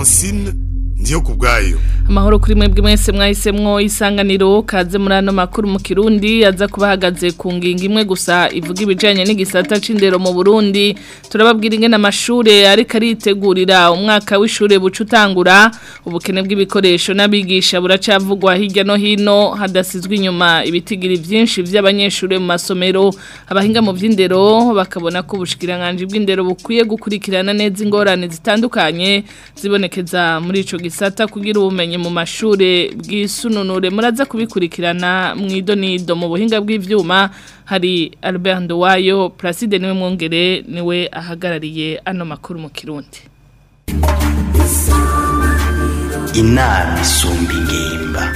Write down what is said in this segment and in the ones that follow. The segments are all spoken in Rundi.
francine ndiyo ku bwayo amahoro kuri mwebwe mwese mwahisemwo isanganiro kaze muri ano makuru mu kirundi aza kuba ahagaze ku ngingo imwe gusa ivuga ibijyanye n'igisata c'indero mu burundi turababwira ingene amashure ariko aritegurira umwaka w'ishure buca utangura ubukene bw'ibikoresho n'abigisha buracavugwa hirya no hino hadasizwe inyuma ibitigiri byinshi by'abanyeshure mu masomero abahinga mu by'indero bakabona ko ubushikiranganje bw'indero bukwiye gukurikirana neza ingorane zitandukanye zibonekeza muri ico gisata kugira ubumenyi mu mashure bw'isununure muraza kubikurikirana mu idonido mu buhinga bw'ivyuma hari Albert Ndowayo Placide niwe mwongere niwe ahagarariye ano makuru mu Kirundi inama isumba ingimba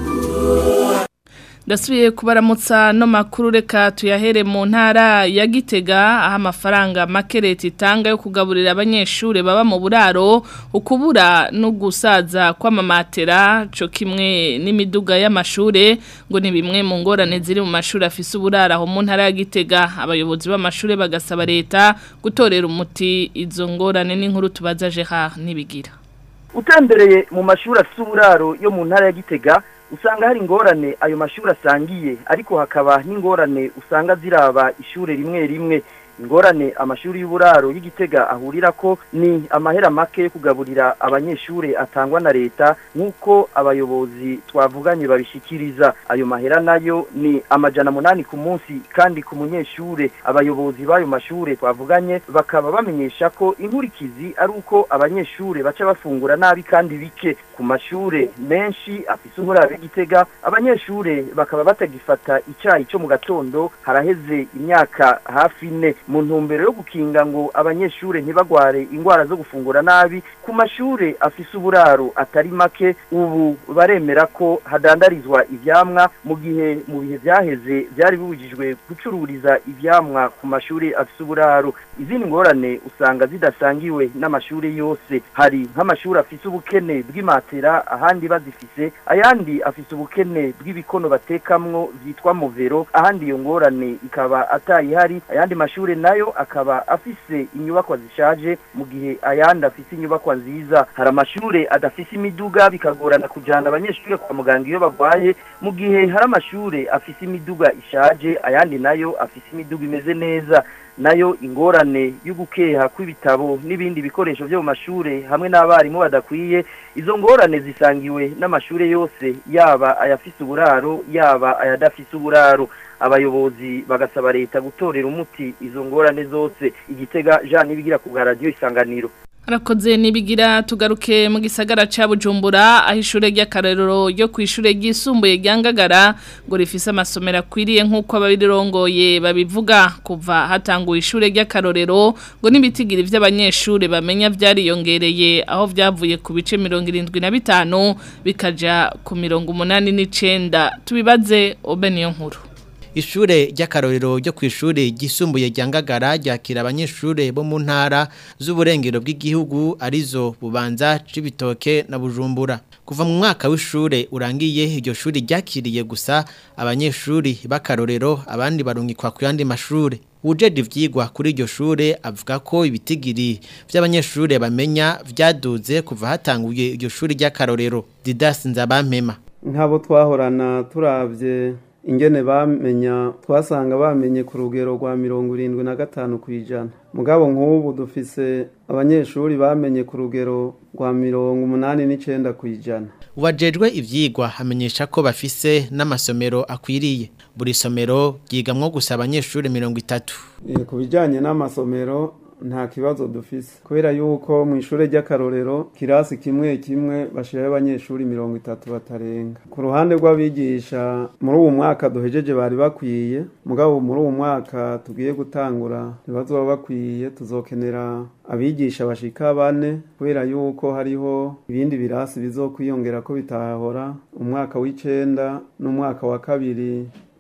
Dasubiye kubaramutsa no makuru reka tuyahere mu ntara ya Gitega aho amafaranga make leta itanga yo kugaburira abanyeshure baba mu buraro ukubura no gusaza kw'amamatera co kimwe n'imiduga y'amashure ngo ni bimwe mu ngorane ziri mu mashuri afise uburaro aho mu ntara ya Gitega abayobozi b'amashure bagasaba leta gutorera umuti izo ngorane n'inkuru tubaza Gerard nibigira utembereye mu mashuri afise uburaro yo mu ntara ya Gitega usanga hari ingorane ayo mashuri asangiye ariko hakaba n'ingorane usanga ziraba ishure rimwe rimwe ingorane amashuri y'uburaro y'igitega ahurira ko ni amahera make yo kugaburira abanyeshure atangwa na leta nk'uko abayobozi twavuganye babishikiriza ayo mahera nayo ni amajana munani ku munsi kandi ku munyeshure abayobozi b'ayo mashure twavuganye bakaba bamenyesha ko inkurikizi ari uko abanyeshure baca bafungura nabi kandi bike ku mashure menshi afise uburaro y'igitega abanyeshure bakaba batagifata icayi cyo mu gatondo haraheze imyaka hafi ine mu ntumbero yo gukinga ngo abanyeshure ntibagware ingwara zo gufungura nabi ku mashure afise uburaro atari make ubu baremera ko hadandarizwa ivyamwa mu gihe mu bihe vyaheze vyari bibujijwe gucururiza ivyamwa ku mashure afise uburaro izindi ngorane usanga zidasangiwe n'amashure yose hari nk'amashure afise ubukene bw'imatera ahandi bazifise ayandi afise ubukene bw'ibikono batekamwo vyitwa movero ahandi iyo ngorane ikaba atayihari ayandi mashure nayo akaba afise inyubakwa zishaje mu gihe ayandi afise inyubakwa nziza hari amashure adafise imiduga bikagorana kujana abanyeshure kwa muganga iyo bagwaye mu gihe hari amashure afise imiduga ishaje ayandi nayo afise imiduga imeze neza nayo ingorane y'ugukeha kw'ibitabo n'ibindi bikoresho byo mu mashure hamwe n'abarimu badakwiye izo ngorane zisangiwe n'amashure yose yaba ayafise uburaro yaba ayadafise uburaro abayobozi bagasaba leta gutorera umuti izo ngorane zose igitega Jean nibigira ku radio isanganiro Arakoze nibigira tugaruke mu gisagara ca Bujumbura aho ishure ry'akarerero ryo kwishure ryisumbuye ryangagara ngo rifise amasomero akwiriye nkuko ababirirongoye babivuga kuva hatanguye ishure ry'akarorero ngo nibitigiri vy'abanyeshure bamenya vyariyongereye aho vyavuye ku bice 75 bikaja ku 89 tubibaze Obeniyo nkuru Ishure ry'akarorero ryo kw'ishure ryisumbuye rya Ngagara ryakira abanyeshure bo mu ntara z'uburengero bw'igihugu arizo Bubanza Cibitoke na Bujumbura. Kuva mu mwaka w'ishure urangiye iryo shuri ryakiriye gusa abanyeshuri b'akarorero abandi barungikwa ku yandi mashure. Ujeje ivyigwa kuri iryo shure avuga ko ibitigiri vy'abanyeshure bamenya vyaduze kuva hatanguye iryo shuri ry'akarorero. Didas Nzabampema. Nk'abo twahorana turavye ingene bamenya twasanga bamenye ku rugero rwa mirongo irindwi na gatanu ku ijana mugabo nk'ubu dufise abanyeshuri bamenye ku rugero rwa mirongo umunani n'icenda ku ijana Uwajejwe ivyigwa hamenyesha ko bafise n'amasomero akwiriye buri somero ryigamwo gusa abanyeshuri mirongo itatu E, ku bijanye n'amasomero nta kibazo dufise kubera yuko mu ishure ry'akarorero kirasi kimwe kimwe bashirayo abanyeshuri mirongo itatu batarenga ku ruhande rw'abigisha muri uwu mwaka duhejeje bari bakwiye mugabo muri uwu mwaka tugiye gutangura ntibazoba bakwiye tuzokenera abigisha bashika bane kubera yuko hariho ibindi birasi bizokwiyongera ko bitahora umwaka w'icenda n'umwaka wa kabiri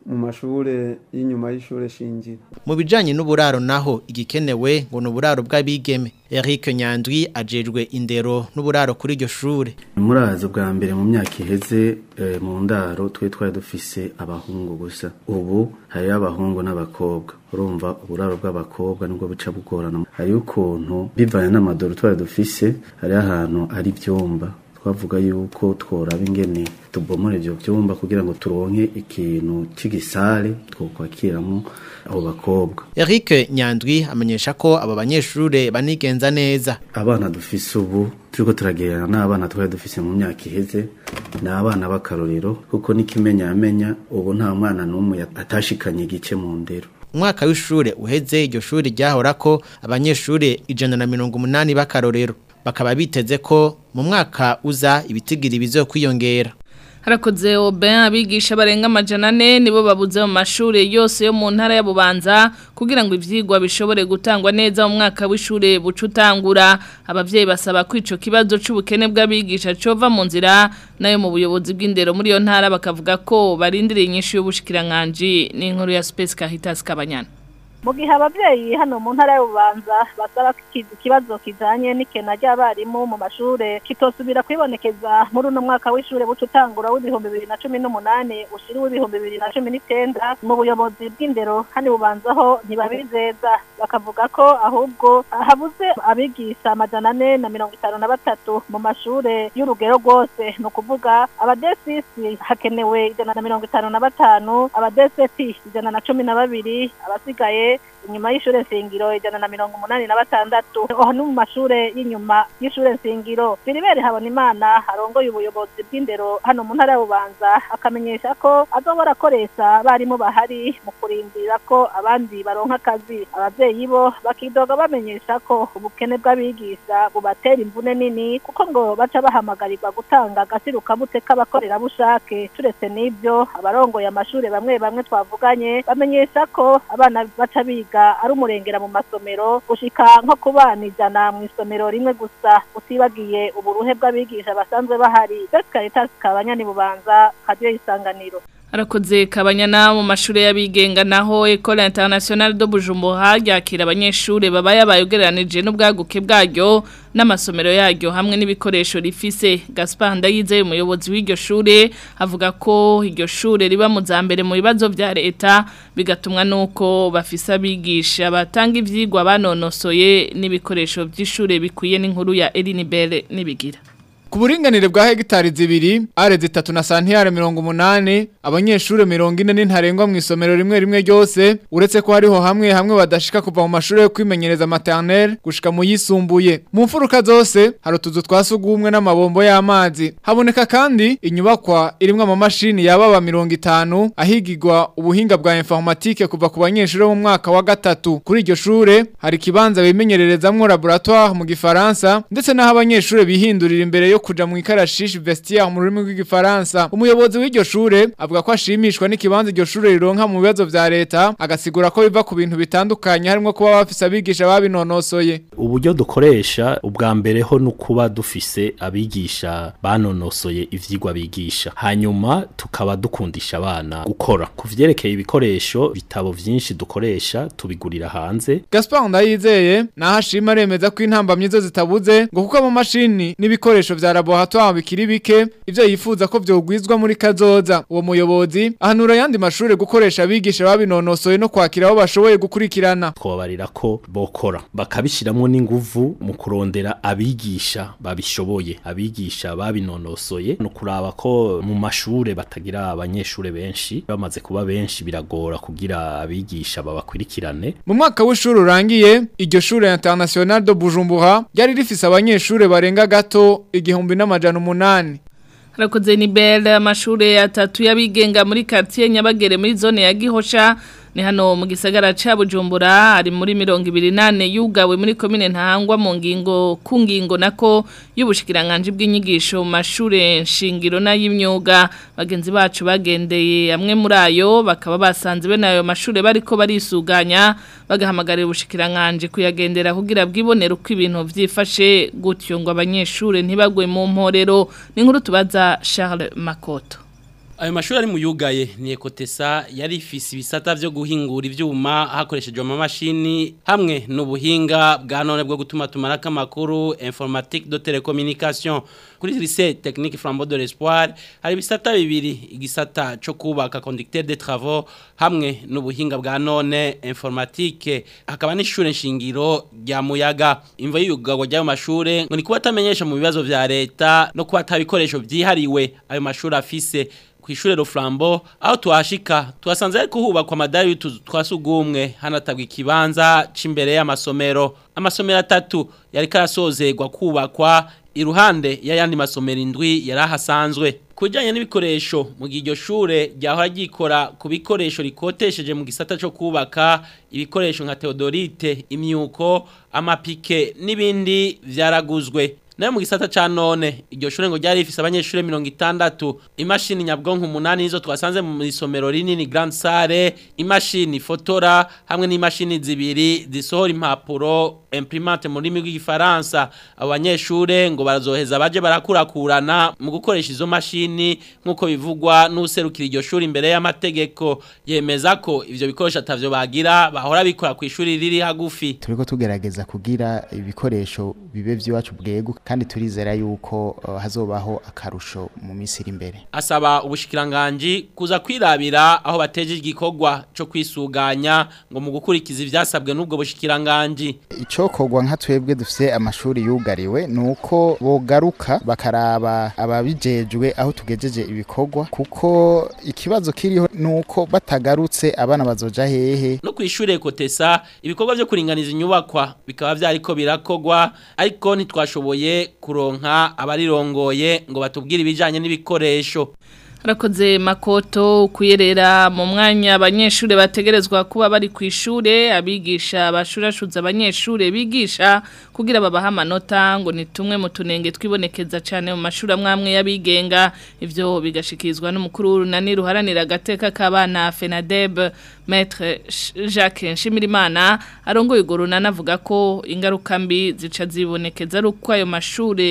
mu mashure y'inyuma y'ishure shingiro mu bijanye n'uburaro naho igikenewe ngo ni uburaro bw'abigeme Eric Nyandwi ajejwe indero n'uburaro kuri iryo shure murazi bwa mbere mu myaka iheze eh, mu ndaro twe twari dufise abahungu gusa ubu hariyo abahungu n'abakobwa urumva uburaro bw'abakobwa nibwo buca bugorana hariyo ukuntu bivanye n'amadoro twari dufise hariyo ahantu hari ivyumba twavuga yuko tworaba ingene tubomora ivyo vyumba kugira ngo turonke ikintu c'igisare twokwakiramwo abo bakobwa Eric Nyandwi amenyesha ko abo banyeshure banigenza neza abana dufise ubu turiko turagererana n'abana twari dufise mu myaka iheze ni abana b'akarorero kuko n'ikimenyamenya ubu nta mwana n'umwe atashikanye igice mu ndero umwaka w'ishure uheze iryo shuri ryahorako abanyeshure ijana na mirongo umunani b'akarorero bakaba biteze ko mu mwaka uza ibitigiri bizokwiyongera harakoze oben abigisha barenga amajana ane nibo babuze mu mashuri yose yo mu ntara ya Bubanza kugira ngo ivyigwa bishobore gutangwa neza mu mwaka w'ishure buca utangura abavyeyi basaba ko ico kibazo c'ubukene bw'abigisha cova mu nzira nayo mu buyobozi bw'indero muri iyo ntara bakavuga ko barindiriye inyishu y'ubushikiranganji n'inkuru ya Space Caritas Kabanyana mu gihe ababyeyi hano mu ntara y'ububanza basaba ko iki kibazo kijanye n'ikena ry'abarimu mu mashure kitosubira kwibonekeza muri uno mwaka w'ishure buca utangura w'ibihumbi bibiri na cumi n'umunani ushira w'ibihumbi bibiri na cumi n'icenda mu buyobozi bw'indero hano ibubanzaho ntibabizeza bakavuga ko ahubwo habuze abigisha amajana ane na mirongo itanu na batatu mu mashure y'urugero rwose ni ukuvuga abadesisi hakenewe ijana na mirongo itanu na batanu abadeseti ijana na cumi na babiri abasigaye inyuma y'ishure nshingiro ijana na mirongo umunani na batandatu aho ni mu mashure y'inyuma y'ishure nshingiro Philibert Habonimana arongoye ubuyobozi bw'indero hano mu ntara y'ububanza akamenyesha ko azobora akoresha abarimu bahari mu kurindira ko abandi baronka akazi abavyeyi bo bakidoga bamenyesha ko ubukene bw'abigisha bubatera imvune nini kuko ngo baca bahamagarirwa gutanga agasirukamute k'abakorerabushake turetse n'ibyo abarongoye amashure bamwe bamwe twavuganye bamenyesha ko abana baca biga ari umurengera mu masomero gushika nko ku bana ijana mu isomero rimwe gusa utibagiye uburuhe bw'abigisha basanzwe bahari Best Caritas kabanyani bubanza radio isanganiro Arakoze kabanyana mu mashure y'abigenga naho Ecole Internationale de Bujumbura yakira abanyeshure baba yabayogeranije n'ubwaguke bwaryo n'amasomero yaryo hamwe n'ibikoresho rifise Gaspar Ndayize umuyobozi w'iryo shure avuga ko iryo shure riba mu zambere mu bibazo vya leta bigatumwa nuko bafise abigisha batanga ivyigwa banonosoye n'ibikoresho vy'ishure bikwiye n'inkuru ya Eline Belle nibigira Ku buringanire bwa hegitari zibiri, are zitatu na santiyare mirongo umunani, abanyeshure mirongo ine n'intarengwa mu isomero rimwe rimwe ryose, uretse ko hariho hamwe hamwe badashika kuva mu mashure yo kwimenyereza maternelle gushika mu yisumbuye. Mu mfuruka zose, hari utuzu twa sugumwe n'amabombo y'amazi. Haboneka kandi inyubakwa irimwo amamashini yababa mirongo itanu, ahigirwa ubuhinga bwa informatique kuva ku banyeshure bo mu mwaka wa gatatu. Kuri iryo shure, hari ikibanza bimenyererezamwo laboratoire mu gifaransa, ndetse n'aho abanyeshure bihindurira imbere yo kuja mu ikarashishi vestiaire mu rurimi rw'igifaransa umuyobozi w'iryo shure avuga ko ashimishwa n'ikibanza iryo shure rironka mu bibazo vya leta agasigura ko biva ku bintu bitandukanye harimo kuba bafise abigisha babinonosoye uburyo dukoresha ubwa mbere ho nukuba dufise abigisha banonosoye ivyigwa bigisha hanyuma tukaba dukundisha abana gukora ku vyerekeye ibikoresho bitabo vyinshi dukoresha tubigurira hanze Gaspard Ndayizeye naho ashima aremeza ko intambamye zo zitabuze ngo kuko mu mashini n'ibikoresho vya laboratoire bikiri bike ivyo yifuza ko vyogwizwa muri kazoza uwo muyobozi ahanura yandi mashure gukoresha abigisha babinonosoye no kwakira abo bashoboye gukurikirana twobarira ko bokora bakabishiramwo n'inguvu mu kurondera abigisha babishoboye abigisha babinonosoye no kuraba ko mu mashure batagira abanyeshure benshi bamaze kuba benshi biragora kugira abigisha babakurikirane mu mwaka w'ishuri urangiye iryo shure international de Bujumbura ryari rifise abanyeshure barenga gato igihumbi n'amajana umunani Harakoze ni belle amashure atatu y'abigenga muri quartier Nyabagere muri zone ya Gihosha ni hano mu gisagara ca Bujumbura ari muri 28 yugawe muri commune ntahangwa mu ngingo ku ngingo nako y'ubushikiranganje bw'inyigisho mu mashure nshingiro na y'imyuga bagenzi bacu bagendeye amwe muri ayo bakaba basanze bene ayo mashure bariko barisuganya bagahamagarira ubushikiranganje kuyagendera kugira bwibonera uko ibintu vyifashe gutyo ngo abanyeshure ntibagwe mu mporero ni nkuru tubaza Charles Makoto Ayo mashuri ari mu yugaye ni ekotesa yari ifise ibisata vyo guhingura ivyuma hakoreshejwe amamashini hamwe n'ubuhinga bwa none bwo gutuma tumaraka amakuru informatique de télécommunication kuri lycée technique Flambeau de l'Espoir hari ibisata bibiri igisata cyo kubaka conducteur de travaux hamwe n'ubuhinga bwa none informatique hakaba n'ishure nshingiro rya muyaga imvo y'ugago ry'ayo mashure ngo ni kuba atamenyesha mu bibazo vya leta no kuba atabikoresho vyihariwe ayo mashuri afise kw'ishure Roflambo aho tuhashika tuhasanze ariko hubakwa amadari y'utuzu twasugumwe hanatabwa ikibanza c'imbere y'amasomero amasomero atatu yari karasozerwa kubakwa iruhande y'ayandi masomero indwi yari ahasanzwe kujyanye n'ibikoresho mu gihe iryo shure ryahora ryikora ku bikoresho rikotesheje mu gisata cyo kubaka ibikoresho nka Theodorite imyuko amapike n'ibindi vyaraguzwe nayo mu gisata ca none iryo shure ngo ryari rifise abanyeshure 60 imashini nyabwonko umunani nizo twasanze mu isomero rinini Grand Salle imashini fotora hamwe n'imashini zibiri zisohora impapuro imprimante mu rurimi rw'igifaransa abo banyeshure ngo barazoheza baje barakurakurana mu gukoresha izo mashini nk'uko bivugwa n'userukira iryo shuri imbere y'amategeko yemeza ko ivyo bikoresho atavyo bagira bahora bikora ku ishuri riri hagufi turiko tugerageza kugira ibikoresho bibe vy'iwacu bwego kandi turizera yuko uh, hazobaho akarusho mu minsi iri imbere asaba ubushikiranganji kuza kwirabira aho bateje igikorwa cyo kwisuganya ngo mu gukurikiza ivyasabwe n'ubwo bushikiranganji icokorwa nka twebwe dufise amashuri yugariwe nuko bogaruka bakaraba ababijejwe aho tugejeje ibikorwa kuko ikibazo kiriho nuko batagarutse abana bazoja hehe no kwishure kotesa ibikorwa byo kuringaniza inyubakwa bikaba vyariko birakogwa ariko ntitwashoboye kuronka abarirongoye ngo batubwire ibijanye n'ibikoresho Harakoze makoto kuyerera mu mwanya abanyeshure bategerezwa kuba bari ku ishure abigisha bashurashuza abanyeshure bigisha kugira babaha amanota ngo ni tumwe mu tunenge twibonekeza cyane mu mashuri amwamwe y'abigenga ivyo bigashikizwa n'umukuru w'urunani ruharanira agateka k'abana FENADEB Maître Jacques Nshimirimana arongoye urwo runani avuga ko ingaruka mbi zica zibonekeza ari uko ayo mashure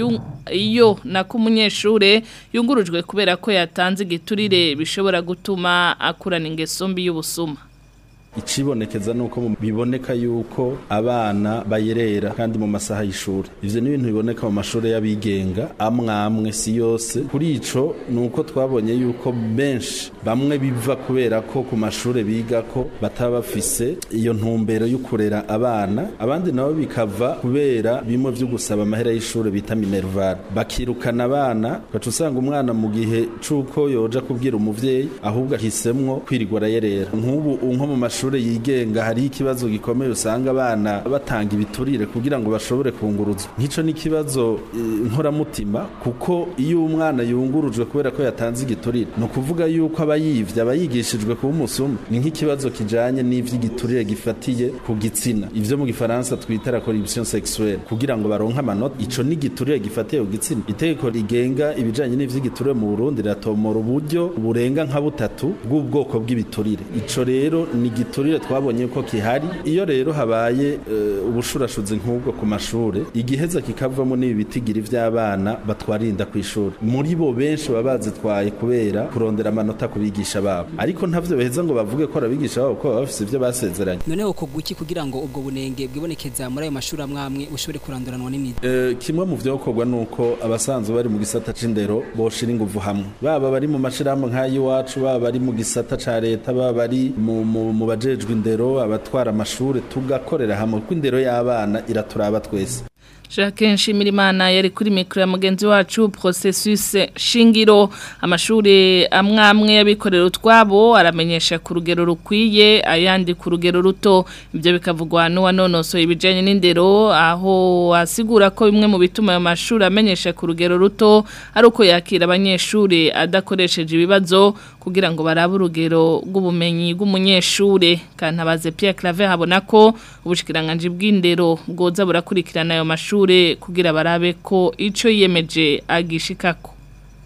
iyo nako umunyeshure yungurujwe kubera ko yatanze igiturire bishobora gutuma akurana ingeso mbi y'ubusuma icibonekeza nuko biboneka yuko abana bayerera kandi mu masaha y'ishuri ivyo ni ibintu biboneka mu mashuri y'abigenga amwe amwe si yose kuri ico nuko twabonye yuko benshi bamwe biva kubera ko ku mashuri biga ko bataba bafise iyo ntumbero yo kurera abana abandi nabo bikava kubera bimwe vyo gusaba amahera y'ishuri bita minerval bakirukana abana gaca usanga umwana mu gihe c'uko yoja kubwira umuvyeyi ahubwo ahisemwo kwirirwa arayerera nk'ubu nko mu mashuri mashuri yigenga hari ikibazo gikomeye usanga abana batanga ibiturire kugira ngo bashobore kunguruzwa nk'ico ni kibazo nkoramutima kuko iyo umwana yungurujwe kubera ko yatanze igiturire no kuvuga yuko abayivye abayigishijwe kuba umusuma ni nk'ikibazo kijanye n'ivy'igiturire gifatiye ku gitsina ivyo mu gifaransa twita la corruption sexuelle kugira ngo baronke amanota ico ni igiturire gifatiye ku gitsina itegeko rigenga ibijanye n'ivy'igiturire mu Burundi ratomora uburyo burenga nka butatu bw'ubwoko bw'ibiturire ico rero ni igiturire twabonye ko kihari iyo rero habaye uh, ubushurashuzi nk'ubwo ku mashure igiheza kikavamo n'ibi bitigiri vy'abana batwarinda ku ishuri muri bo benshi baba bazitwaye kubera kurondera amanota ku bigisha babo ariko ntavyo beheza ngo bavuge ko arabigisha babo ko baba bafise ivyo basezeranye none uko guki kugira ngo ubwo bunenge bwibonekeza muri ayo mashuri amwamwe bushobore kuranduranwa n'imizi uh, kimwe mu vyokorwa nuko abasanzwe bari mu gisata c'indero boshira inguvu hamwe baba bari mu mashirahamwe nk'ay'iwacu baba bari mu gisata ca leta baba bari mu, mu, mu bajejwe indero abatwara amashure tugakorera hamwe kuko indero y'abana iraturaba twese Jacques Nshimirimana yari kuri mikro ya mugenzi wacu processus shingiro amashure amwamwe yabikorera utwabo aramenyesha ku rugero rukwiye ayandi ku rugero ruto ibyo bikavugwa n'uwanonosoye ibijanye n'indero aho asigura ko bimwe mu bituma ayo mashuri amenyesha ku rugero ruto ari uko yakira abanyeshure adakoresheje ibibazo kugira ngo barabe urugero rw'ubumenyi bw'umunyeshure kantabaze Pierre Claver habona ko ubushikiranganje bw'indero bwoza burakurikirana ayo mashuri kugira barabe ko icyo yiyemeje agishikako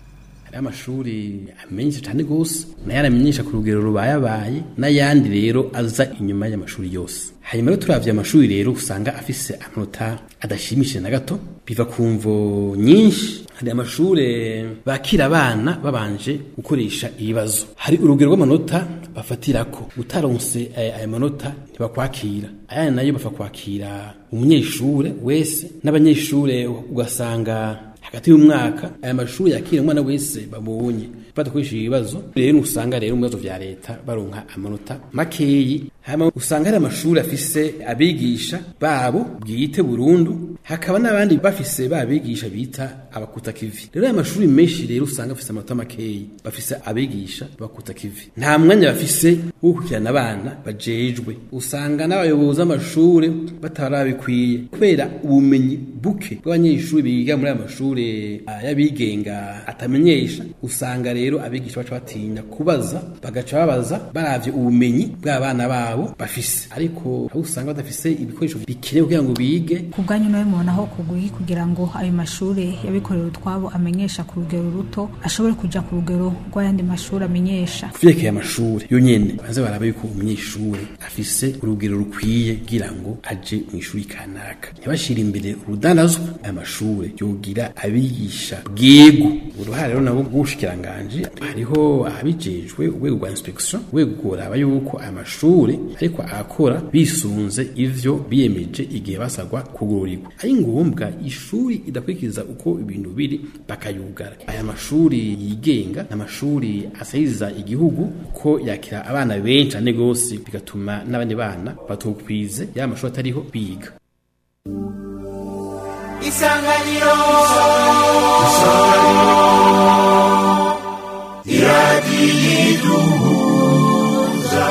hari amashuri amenyesha cyane gose nayo aramenyesha ku rugero rubayabaye n'ayandi rero aza inyuma y'amashuri yose hanyuma rero turavye amashuri rero usanga afise amanota adashimishije na gato biva ku mvo nyinshi hari amashure bakira abana babanje gukoresha ibibazo hari urugero rw'amanota bafatirako utaronse aya manota ntibakwakira aya nayo bafa kwakira umunyeshure wese n'abanyeshure ugasanga hagati y'umwaka aya mashuri yakira umwana wese babonye badakoresheje ibibazo rero usanga rero mu bibazo vya leta baronka amanota makeyi hama usanga hari amashuri afise abigisha babo bwite burundu hakaba n'abandi bafise babigisha bita abakuta kivi rero aya mashuri menshi rero usanga afise amanota makeyi bafise abigisha bakuta kivi nta mwanya bafise wo gukurikirana abana bajejwe usanga n'abayobozi b'amashuri batarabikwiye kubera ubumenyi buke bw'abanyeshuri biga muri aya mashuri y'abigenga atamenyesha usanga rero abigisha baca batinya kubaza bagaca babaza baravye ubumenyi bw'abana babo bafise ariko aho usanga badafise ibikoresho bikenewe kugira ngo bige ku bwanyu nawe mubona aho kuguhi kugira ngo ayo mashuri yabikorera utwabo amenyesha ku rugero ruto ashobore kuja ku rugero rw'ayandi mashuri amenyesha kuvyerekeye amashuri yo nyene banze baraba yuko umunyeshuri afise urugero rukwiye kugira ngo aje mu ishuri kanaka ntibashire imbere urudandazwa aya mashuri yogira abigisha bwego uruhare rero nabo bw'ubushikiranganje hariho abijejwe urwego rwa inspection urwego kuraba yuko aya mashuri ariko akora bisunze ivyo biyemeje igihe basagwa kugururirwa ari ngombwa ishuri idakurikiza uko ibintu biri bakayugara aya mashuri yigenga n'amashuri asayiza igihugu ko yakira abana benshi ane gose bigatuma n'abandi bana batokwize ya mashuri atariho biga isanganiro isanganiro iradiyiduhuza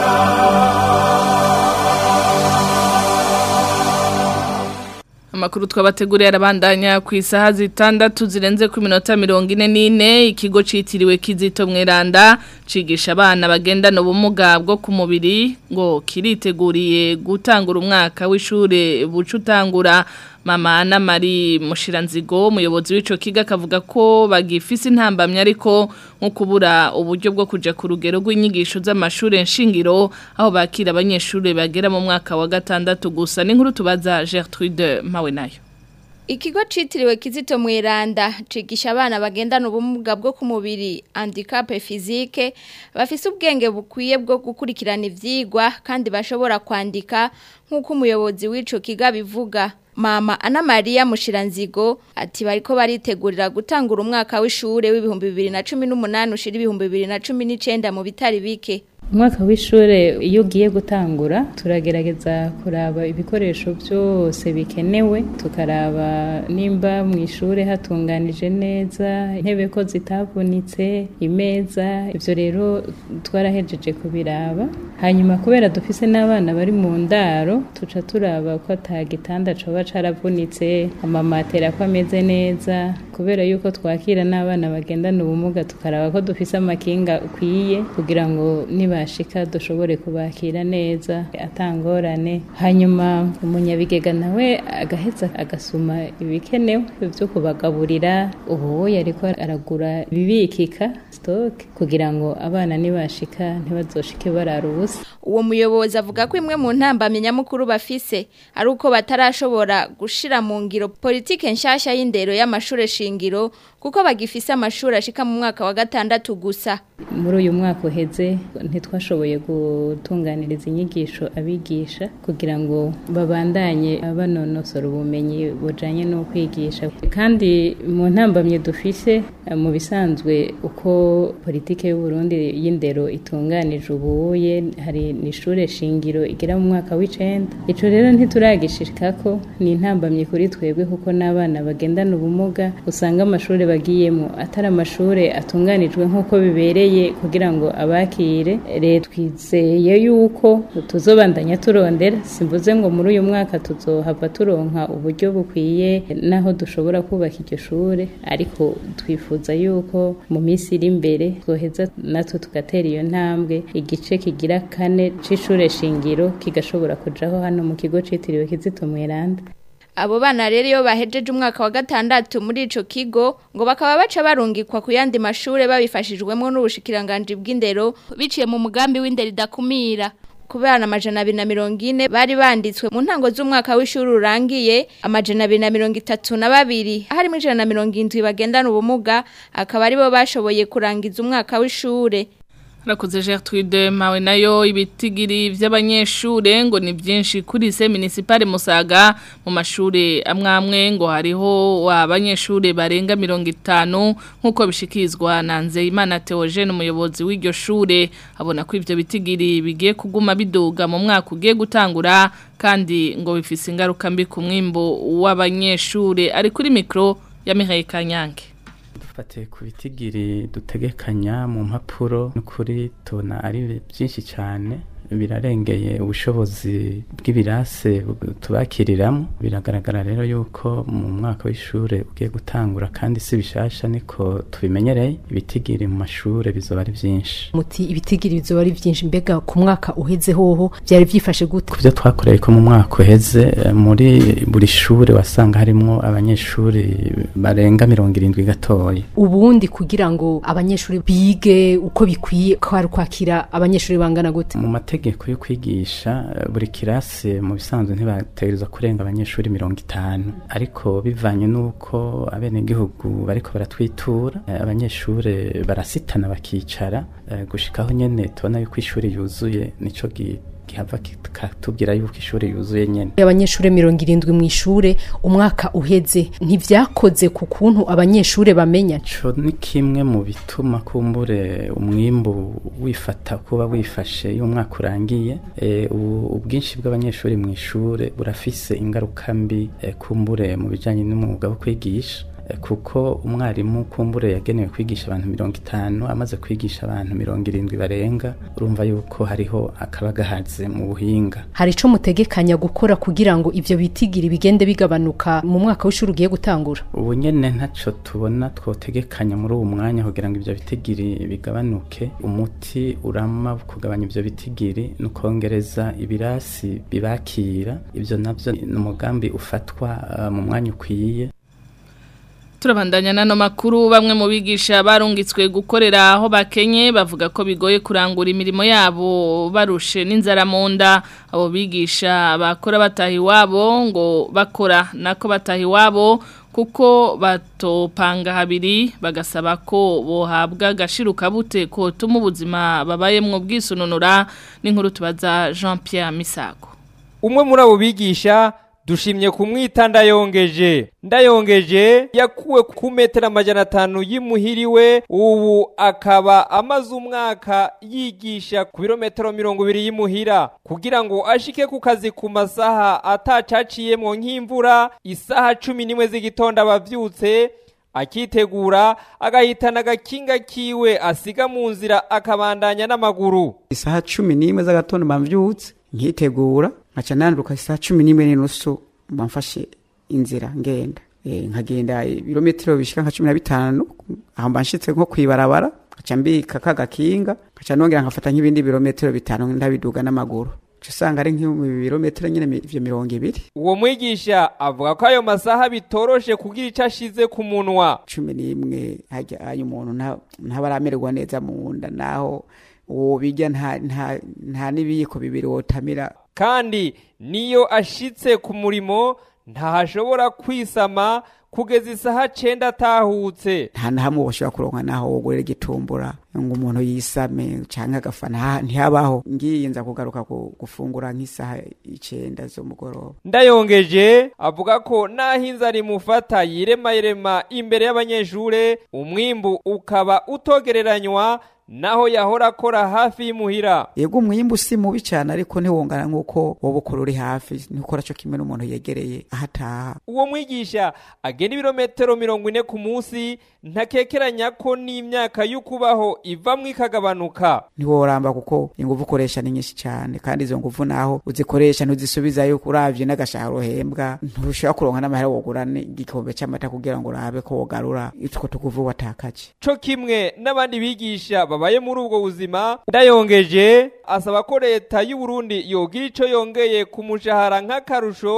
Amakuru twabateguriye arabandanya ku isaha zitandatu zirenze ku minota mirongo ine n'ine ikigo citiriwe kizito mweranda cigisha abana bagendana ubumuga bwo ku mubiri ngo kiriteguriye gutangura umwaka w'ishure buca utangura mama na mari mushiranzigo umuyobozi w'ico kiga akavuga ko bagifise intambamye ariko nko kubura uburyo bwo kuja ku rugero rw'inyigisho z'amashure nshingiro aho bakira abanyeshure bagera mu mwaka wa gatandatu gusa n'inkuru tubaza Gertrude Mawe nayo Ikigo citiriwe Kizito Mweranda cigisha abana bagendana ubumuga bwo ku mubiri handicap physique bafise ubwenge bukwiye bwo gukurikirana ivyigwa kandi bashobora kwandika nk'uko umuyobozi w'ico kiga bivuga Mama Ana Maria Mushiranzigo ati bariko baritegurira gutangura umwaka w'ishure w'ibihumbi 2018 ushira ibihumbi 2019 mu bitari bike umwaka w'ishure iyo ugiye gutangura turagerageza kuraba ibikoresho byose bikenewe tukaraba nimba mu ishure hatunganije neza intebe ko zitavunitse imeza ibyo rero twarahejeje kubiraba hanyuma kubera dufise n'abana bari mu ndaro tuca turaba ko atagitanda coba caravunitse amamatera ko ameze neza kubera yuko twakira n'abana bagendana ubumuga tukaraba ko dufise amakinga ukwiye kugira ngo niba bashika dushobore kubakira neza atangorane hanyuma umunyabigega nawe agaheza agasuma ibikenewe byo kubagaburira ubu yariko aragura ibibikika stock kugira ngo abana nibashika ntibazoshike barara ubusa uwo muyobozi avuga ko imwe mu ntambamye nyamukuru bafise ari uko batarashobora gushira mu ngiro politike nshasha y'indero y'amashure shingiro kuko bagifise amashuri ashika mu mwaka wa gatandatu gusa muri uyu mwaka uheze ntitwashoboye gutunganiriza inyigisho abigisha kugira ngo babandanye banonosora ubumenyi bujanye no kwigisha kandi mu ntambamye dufise mu bisanzwe uko politike y'u Burundi y'indero itunganije ubuye hari nishure shingiro igera mu mwaka w'icenda ico rero ntituragishikako ni intambamye kuri twebwe kuko n'abana bagendana ubumuga usanga amashuri bagiyemo atari amashure atunganijwe nk'uko bibereye kugira ngo abakire rero twizeye yuko tuzobandanya turondera simvuze ngo muri uyu mwaka tuzohava turonka uburyo bukwiye naho dushobora kubaka iryo shure ariko twifuza yuko mu minsi iri imbere twoheza natwe tugatera iyo ntambwe igice kigira kane c'ishure shingiro kigashobora kujaho hano mu kigo citiriwe Kizito Mweranda abo bana rero iyo bahejeje umwaka wa gatandatu muri ico kigo ngo bakaba baca barungikwa ku yandi mashure babifashijwemo n'ubushikiranganje bw'indero biciye mu mugambi w'indero idakumira kubera amajana abiri na mirongo ine bari banditswe mu ntango z'umwaka w'ishuri urangiye amajana abiri na mirongo itatu na babiri harimo ijana na mirongo indwi bagendana ubumuga akaba aribo bashoboye kurangiza umwaka w'ishure Rakoze Gertrude mawe nayo ibitigiri vy'abanyeshure ngo ni byinshi kuri se municipale Musaga mu mashure amwamwe ngo hariho abanyeshure barenga 50 nkuko bishikizwa na Nzeyimana Theogene umuyobozi w'iryo shure abona ko ivyo bitigiri bigiye kuguma biduga mu mwaka ugiye gutangura kandi ngo bifise ingaruka mbi ku mwimbo w'abanyeshure ari kuri micro ya Mireille Kanyange dufate ku bitigiri dutegekanya mu mpapuro n'ukuri tubona ari byinshi cyane birarengeye ubushobozi bw'ibirase tubakiriramo biragaragara rero yuko mu mwaka w'ishure ugiye gutangura kandi si bishasha niko tubimenyereye ibitigiri mu mashure bizoba ari byinshi muti ibitigiri bizoba ari byinshi mbega ku mwaka uheze hoho byari byifashe gute ku byo twakoreye ko mu mwaka uheze muri buri shure wasanga harimo abanyeshuri barenga mirongo irindwi gatoya ubundi kugira ngo abanyeshuri bige uko bikwiye kwari kwakira abanyeshuri bangana gute mu mategeko yo kwigisha buri kirasi mu bisanzwe ntibategerezwa kurenga abanyeshuri mirongo itanu ariko bivanye n'uko abenegihugu bariko baratwitura abanyeshuri barasitana bakicara gushikaho nyene tubona yuko ishuri yuzuye nico gihava kikatubwira yuko ishuri yuzuye nyene abanyeshuri mirongo irindwi mu ishure umwaka uheze ntivyakoze ku kuntu abanyeshuri bamenya co ni kimwe mu bituma kumbure umwimbu wifata kuba wifashe iyo umwaka urangiye e, ubwinshi bw'abanyeshuri mu ishure burafise ingaruka mbi e, kumbure mu bijanye n'umwuga wo kwigisha kuko umwarimu kumbure yagenewe kwigisha abantu mirongo itanu amaze kwigisha abantu mirongo irindwi barenga urumva yuko hariho akabagahaze mu buhinga hari ico mutegekanya gukora kugira ngo ivyo bitigiri bigende bigabanuka mu mwaka w'ishuri ugiye gutangura ubu nyene ntaco tubona twotegekanya muri uwo mwanya kugira ngo ivyo bitigiri bigabanuke umuti urama kugabanya ivyo bitigiri no kongereza ibirasi bibakira ivyo navyo ni umugambi ufatwa uh, mu mwanya ukwiye Turabandanya nano makuru bamwe mu bigisha barungitswe gukorera aho bakenye bavuga ko bigoye kurangura imirimo yabo barushe n'inzara mu nda abo bigisha bakora bataha iwabo ngo bakora nako bataha iwabo kuko batopanga habiri bagasaba ko bohabwa agashiruka bute ko tuma ubuzima babayemwo bwisununura n'inkuru tubaza Jean Pierre Misago umwe muri abo bigisha dushimye kumwita ndayongeje ndayongeje yakuwe ku metero amajana atanu y'imuhiriwe ubu akaba amaze umwaka yigisha ku birometero mirongo ibiri y'imuhira kugira ngo ashike ku kazi ku masaha atacaciyemwo nk'imvura isaha cumi n'imwe z'igitondo abavyutse akitegura agahitana agakinga kiwe asiga mu nzira akabandanya n'amaguru isaha cumi n'imwe z'agatondo bamvyutse nkitegura nkaca nanduka isaha cumi n'imwe n'inusu bamfashe inzira ngenda e, nkagenda ibirometero bishika nka cumi na bitanu aho mba nshitse nko kwibarabara nkaca mbika kagakinga nkaca nongera nkafata nk'ibindi birometero bitanu ndabiduga n'amaguru usanga ari nk'ibirometero nyine ivyo mirongo ibiri uwo mwigisha avuga ko ayo masaha bitoroshe kugira ico ashize ku munwa cumi n'imwe harya ayo umuntu ntaba aramererwa neza mu nda naho uwo bijya nta nta nta n'ibiyiko bibiri wotamira kandi niyo ashitse ku murimo ntahashobora kwisama kugeza isaha cenda atahutse nta na hamwe bashobora kuronka naho wogorera igitumbura ngo umuntu yisame canke agafana ntihabaho ngiye nza kugaruka gufungura nk'isaha icenda z'umugoroba ndayongeje avuga ko naho inzara imufata yiremayirema imbere y'abanyeshure umwimbu ukaba utogereranywa naho yahora akora hafi y'imuhira yego umwimbu si mubi cyane ariko ntiwongana nk'uko wowe ukora uri hafi ntukora cyo kimwe n'umuntu yegereye ahataha uwo mwigisha agena ibirometero mirongo ine ku munsi ntakekeranya ko n'imyaka y'ukubaho ivamwo ikagabanuka ntiworamba kuko ingufu ukoresha ni nyinshi cyane kandi izo ngufu naho uzikoresha ntuzisubizayo uravye n'agashahara uhembwa ntushobora kuronka n'amahera wogura igikombe cy'amata kugira ngo urabe ko wogarura utwo tuguvu watakaje co kimwe n'abandi bigisha babaye muri ubwo buzima ndayongeje asaba ko leta y'u Burundi yogira ico yongeye ku mushahara nk'akarusho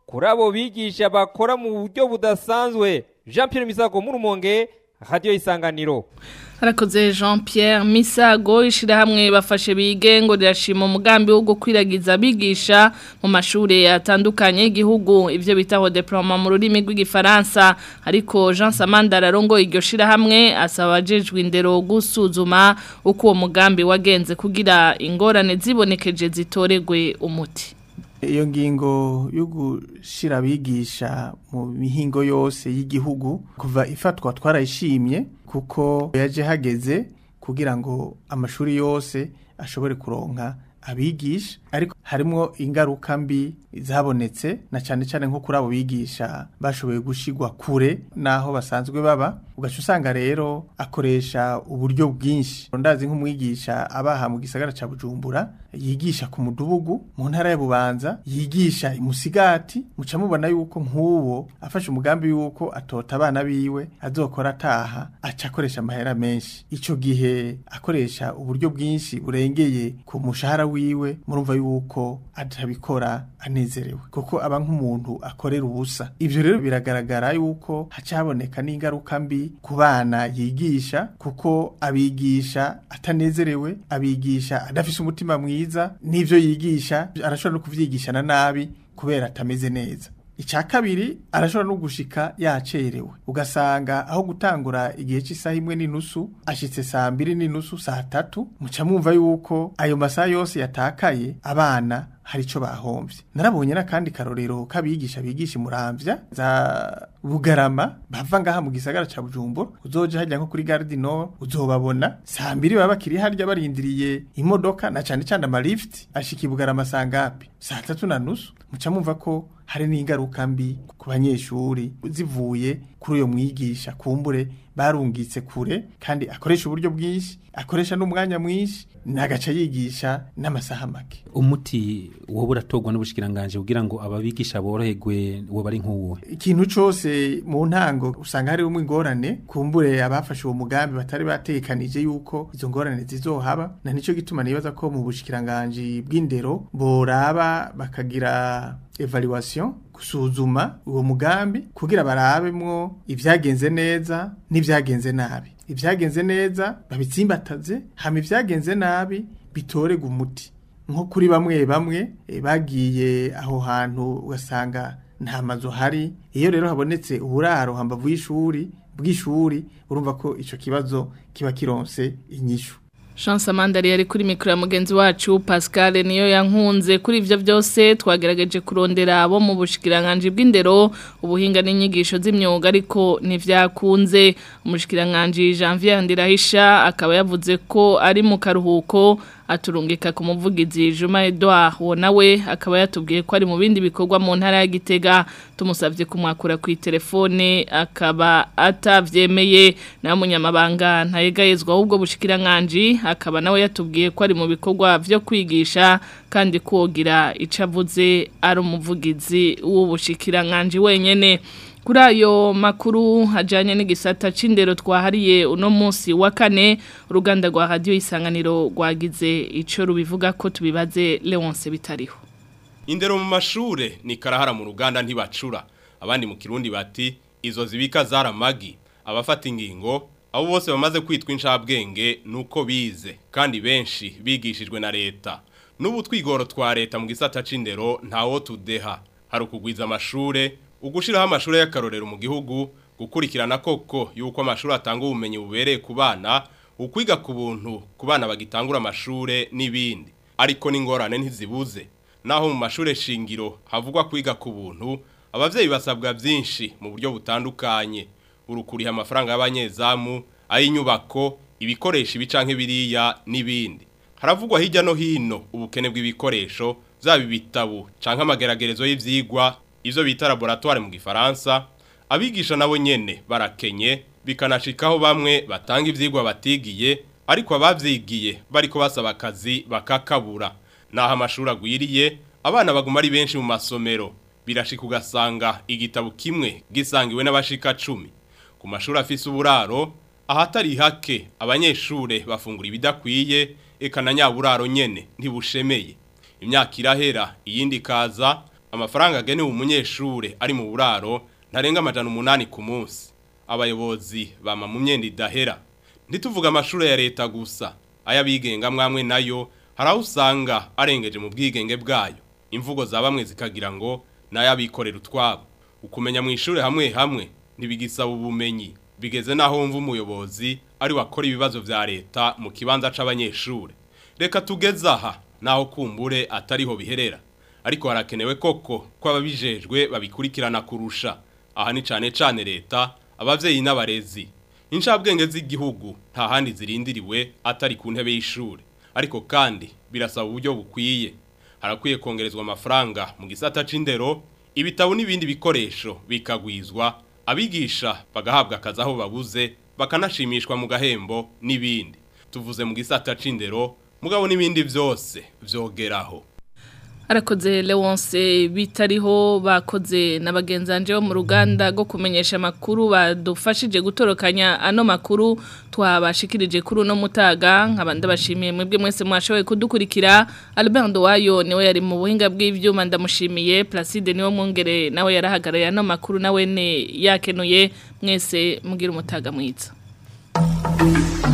kuri abo bigisha bakora mu buryo budasanzwe Jean Pierre Misago mu rumonge radio isanganiro Harakoze Jean Pierre Misago ishirahamwe bafashe bige ngo rirashima umugambi wo gukwiragiza abigisha mu mashure atandukanye igihugu ivyo bitaho diploma mu rurimi rw'igifaransa ariko Jean Samanda rarongo iryo shirahamwe asaba ajejwe indero gusuzuma uko uwo mugambi wagenze kugira ingorane zibonekeje zitoregwe umuti iyo ngingo yo gushira abigisha mu mihingo yose y'igihugu kuva ifatwa twarayishimye kuko yaje hageze kugira ngo amashuri yose ashobore kuronka abigisha ariko harimo ingaruka mbi zabonetse na cyane cyane nko kuri abo bigisha bashoboye gushigwa kure naho basanzwe baba ugaca usanga rero akoresha uburyo bwinshi ndazi nk'umwigisha abaha mu gisagara ca Bujumbura yigisha ku mudubugu mu ntara ya Bubanza yigisha imusigati muca mubona yuko nk'uwo afashe umugambi yuko atota abana biwe azokora ataha aca akoresha amahera menshi ico gihe akoresha uburyo bwinshi burengeye ku mushahara wiwe murumva yuko atabikora anezerewe kuko aba nk'umuntu akorera ubusa ivyo rero biragaragara yuko hacaboneka n'ingaruka mbi ku bana yigisha kuko abigisha atanezerewe abigisha adafise umutima mwiza n'ivyo yigisha arashobora no kuvyigishana nabi kubera atameze neza icya kabiri arashobora no gushika yacerewe ugasanga aho gutangura igihe cy'isaha imwe n'inusu ashitse saa mbiri n'inusu saa tatu muca mwumva yuko ayo masaha yose yatakaye abana hari ico bahomvye narabonye n'akandi karorero kabigisha bigisha muramvya za bugarama bava ngaha mu gisagara ca Bujumbura uzoje hajya nko kuri Gare du Nord uzobabona saa mbiri baba bakiri harya barindiriye imodoka na cane cane ama lift ashika i bugarama sangapi saa tatu na nusu muca mumva ko hari n'ingaruka mbi ku banyeshuri zivuye kuri uyo mwigisha kumbure barungitse kure kandi akoresha uburyo bwinshi akoresha n'umwanya mwinshi nagaca yigisha n'amasaha make umuti wowe uratogwa n'ubushikiranganje kugira ngo ababigisha boroherwe wo bari nk'uwo ikintu cose mu ntango usanga hari umwe ingorane kumbure abafashe uwo mugambi batari batekanije yuko izo ngorane zizohaba na nico gituma nibaza ko mu bushikiranganje bw'indero boraba bakagira evaluation gusuzuma uwo mugambi kugira barabemwo ivyagenze neza n'ivyagenze nabi ivyagenze neza babitsimbataze hama ivyagenze nabi bitorega umuti nko kuri bamwe bamwe e, bagiye aho hantu ugasanga nta mazu hari iyo rero habonetse uburaro hambavu y'ishuri bw'ishuri urumva ko ico kibazo kiba kironse inyishu Chance Amandari yari kuri mikro ya mugenzi wacu Pascal niyo yankunze kuri ivyo byose twagerageje kurondera abo mu bushikiranganje bw'indero ubuhinga n'inyigisho z'imyuga ariko ntivyakunze umushikiranganje Janvier Ndirahisha akaba yavuze ko ari mu karuhuko aturungika ku muvugizi Juma Edouard wo nawe akaba yatubwiye ko ari mu bindi bikorwa mu ntara ya Gitega tumusavye kumwakura ku telefone akaba atavyemeye na munyamabanga ntayegayezwa ahubwo bushikiranganje akaba nawe yatubwiye ko ari mu bikorwa vyo kwigisha kandi kogira icavuze ari umuvugizi w'ubushikiranganje wenyene kuri ayo makuru hajyanye n'igisata c'indero twahariye uno munsi wa kane uruganda rwa radiyo isanganiro rwagize icyo rubivuga ko tubibaze leonce bitariho indero mu mashure ni karahara mu ruganda ntibacura abandi mu kirundi bati izo zibika zaramagi abafata ingingo abo bose bamaze kwitwa inshabwenge nuko bize kandi benshi bigishijwe na leta n'ubu twigoro twa leta mu gisata c'indero ntawo tudeha hari ukugwiza amashure ugushiraho amashure y'akarorero mu gihugu gukurikirana koko yuko amashuri atanga ubumenyi bubereye ku bana ukwiga ku buntu ku bana bagitangura amashure n'ibindi ariko n'ingorane ntizibuze naho mu mashure shingiro havugwa kwiga ku buntu abavyeyi basabwa byinshi mu buryo butandukanye urukuriha amafaranga y'abanyezamu ay'inyubako ibikoresho ibicanke biriya n'ibindi haravugwa hirya no hino ubukene bw'ibikoresho zaba ibitabu canke amageragerezo y'ivyigwa ivyo bita laboratoire mu gifaransa abigisha nabo nyene barakenye bikanashikaho bamwe batanga ivyigwa batigiye ariko abavyigiye bariko basaba akazi bakakabura naho amashuri agwiriye abana baguma ari benshi mu masomero birashika ugasanga igitabo kimwe gisangiwe n'abashika cumi ku mashuri afise uburaro ahatari hake abanyeshure bafungura ibidakwiye eka na nyaburaro nyene ntibushemeye imyaka irahera iyindi kaza amafaranga agenewe umunyeshure ari mu buraro ntarenga amajana umunani ku munsi abayobozi bama mu myenda idahera ntituvuga amashuri ya leta gusa ayabigenga mwamwe nayo hari aho usanga arengeje mu bwigenge bwayo imvugo za bamwe zikagira ngo n'ayabikorera utwabo ukumenya mu ishuri hamwe hamwe ntibigisaba ubumenyi bigeze naho wumva umuyobozi ari wakora ibibazo vya leta mu kibanza c'abanyeshure reka tugeze aha naho kumbure atariho biherera ariko harakenewe koko ko ababijejwe babikurikirana kurusha aha ni cane cane leta abavyeyi n'abarezi inshabwenge z'igihugu nta handi zirindiriwe atari ku ntebe y'ishure ariko kandi birasaba uburyo bukwiye harakwiye kongerezwa amafaranga mu gisata c'indero ibitabo n'ibindi bikoresho bikagwizwa abigisha bagahabwa akazi aho babuze bakanashimishwa mu gahembo n'ibindi tuvuze mu gisata c'indero mugabo n'ibindi vyose vyogeraho Arakoze Leonce bitariho bakoze na bagenzanje bo mu ruganda rwo kumenyesha makuru badufashije gutorokanya ano makuru twabashikirije kuri no mutaga nkabanda bashimiye mwebwe mwese mwashoboye kudukurikira Albert Wayo niwe yari mu buhinga bw'ivyuma ndamushimiye Placide niwe mwongere nawe yarahagarariye ano makuru nawe ne yakenuye mwese mugira umutaga mwiza